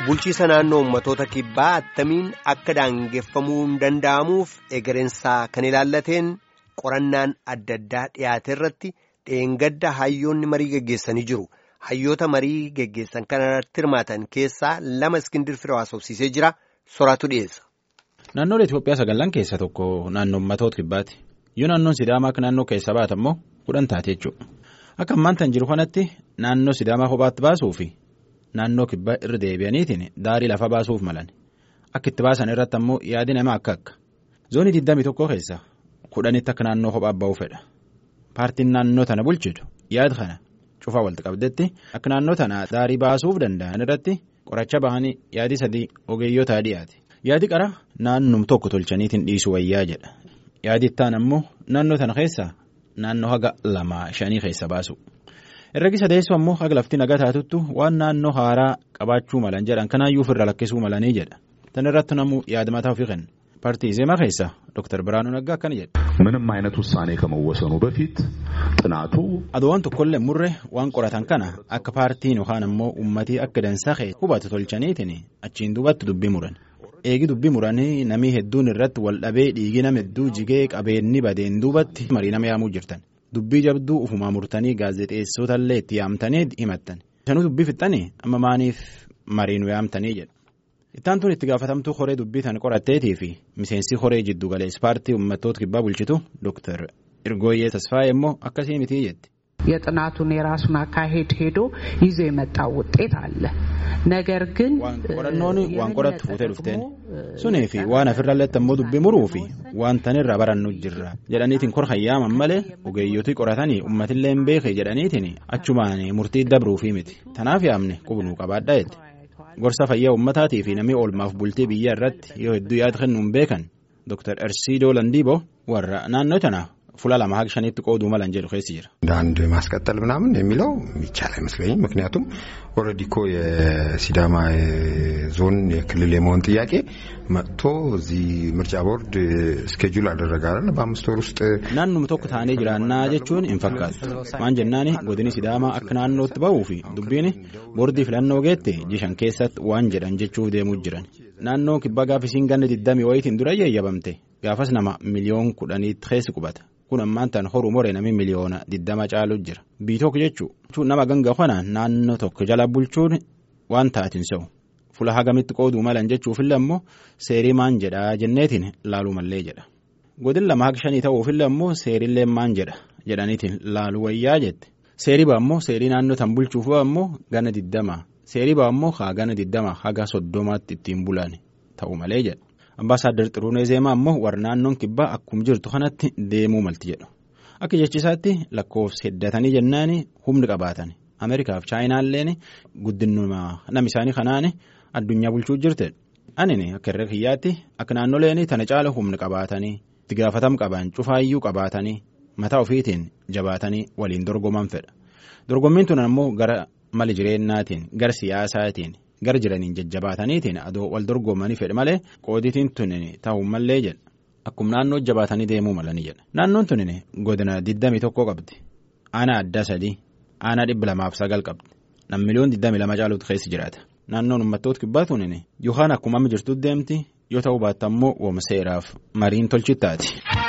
Bulchiisa naannoo uummattoota kibbaa attamiin akka daangeffamuu hin danda'amuuf egereensaa kan ilaallateen qorannaan adda addaa dhiyaate irratti dheengadda hayyoonni marii geggeessanii jiru. Hayyoota marii geggeessan kana irratti hirmaatan keessaa lama iskindir firoo haasofsiisee jira. Soraatu dhiyeessa. Naannoon Itoophiyaa sagallan keessaa tokko naannoo uummattoota kibbaati. Yoo naannoon Sidaamaa akka naannoo keessa baate immoo kudhan taate jechuudha. Akka ammaan tan jiru kanatti naannoo Sidaamaa kophaatti baasuu fi naannoo kibbaa irra deebi'aniitiin daarii lafa baasuuf malan. Akka itti baasan irratti ammoo yaadi namaa akka akka. Zoonii 21 keessa kudhanitti akka naannoo kophaa ba'uu fedha. Paartiin naannoo tana bulchitu yaada kana cufaa walitti qabdetti akka naannoo tana daarii baasuuf danda'an irratti qoracha bahanii yaadi sadii ogeeyyotaa dhiyaate. Yaadi qara naannum tokko tolchaniitiin dhiisu wayyaa jedha. Yaadi ittaan ammoo naannoo tana keessaa naannoo haga lamaa shanii keessa baasu. Herregi sadeessu ammoo haga lafti nagaa taatuttu waan naannoo haaraa qabaachuu malan jedhan kanaayyuu ofirra lakkisuu malanii jedha. Tan irratti namuu yaada mataa ofii kenna. ፓርቲ ዜማ ኬሳ ዶክተር ብርሃኑ ነጋ አካን jedhe ምንም አይነት ውሳኔ ከመወሰኑ በፊት ጥናቱ aduwwan tokkollee murre waan qoratan kana akka paartiin yookaan ammoo uummatii akka dansaa kee hubatu tolchaniitiin achiin duubatti dubbii muran eegi dubbii muranii namii hedduun irratti wal dhabee dhiigi nama hedduu jigee qabeenni badeen duubatti marii nama yaamuu jirtan dubbii jabduu ufumaa murtanii gaazexeessootallee itti yaamtanii himattan sanuu dubbii fixxanii amma maaniif mariinu yaamtanii jedha. Ittaan tun itti gaafatamtuu horee dubbii tan qoratteetii fi miseensi horee jiddu galees paartii uummattoota kibbaa bulchitu Dr. Irgooyyee Tasfaayee immoo akkasii mitii jetti. የጥናቱን የራሱን አካሄድ ሄዶ ይዞ የመጣው ውጤት አለ ነገር ግን qorannoon waan qorattu fuutee dhufteen sunii fi waan afirralletti ammoo dubbii muruu fi waan tanirra barannu jirra jedhaniitiin kor hayyaaman malee ogeeyyotii qoratanii uummatillee hin beeke jedhaniitiin achumaan murtii dabruufii miti tanaaf yaamne qubnuu qabaadha jette. gorsa fayyaa uummataatii fi namni oolmaaf bultii biyya irratti yoo hedduu yaada kennuun beekan Dr. Ersiidoo Landiiboo warra naannoo tana fuula lama haga shanitti qooduu malan jedhu keessi jira. አንድ ማስቀጠል ምናምን የሚለው ይቻል አይመስለኝም። ምክንያቱም ኦልሬዲ እኮ የሲዳማ ዞን የክልል የመሆን ጥያቄ መጥቶ እዚህ ምርጫ ቦርድ ስኬጁል አደረገ አይደል? በአምስት ወር ውስጥ naannuma tokko taanee jiraannaa jechuun hin fakkaattu maan jennaani godini sidaamaa akka naannootti ba'uu fi dubbiin boordii filannoo geette jishan keessatti waan jedhan jechuuf deemuu jiran naannoo kibbaa gaafisiin ganna 20 wayitiin dura eeyyabamte gaafas nama miliyoon kudhaniitti keessi qubata kun ammaan tan horuu moree namni miliyoona 20 caalu jira biitook jechuun nama ganga kana naannoo tokko jala bulchuun waan taatin se'u fula hagamitti qooduu malan jechuufillee ammoo seerii maan jedhaa jenneetiin laaluu mallee jedha. godin lama haga shanii ta'uufillee ammoo seerillee maan jedha jedhaniitiin laaluu wayyaa jette seerii baa ammoo seerii naannoo tan bulchuuf ammoo gana diddama seerii baa ammoo haa gana diddama haga soddomaatti ittiin bulan ta'u malee jedha ambaasaaddar xiruunee zeemaa ammoo warra naannoon kibbaa akkuma jirtu kanatti deemuu malti jedhu akka jechisaatti lakkoofsa heddatanii jennaani humni qabaatan ameerikaaf chaayinaalleen guddinuma nama isaanii kanaan addunyaa bulchuu jirte anini akka irra kiyyaatti akka naannoleen tana caala humni qabaatanii. itti gaafatam qaban cufaayyuu qabaatanii mataa ofiitiin jabaatanii waliin dorgoman fedha dorgommiin tun ammoo gara mali jireennaatiin gara siyaasaatiin gara jiraniin jajjabaataniitiin adoo wal dorgomanii fedha malee qooditiin tun ta'uu mallee jedha akkuma naannoo jabaatanii deemuu malanii jedha naannoon tun godina 21 qabdi aanaa addaa sadii aanaa dhibba lamaaf sagal qabdi nam miliyoon 22 caaluutu keessa jiraata naannoon uummattoota kibbaa tun yookaan akkuma amma jirtutti deemti yoo ta'uu baatte ammoo wooma seeraaf mariin tolchittaati.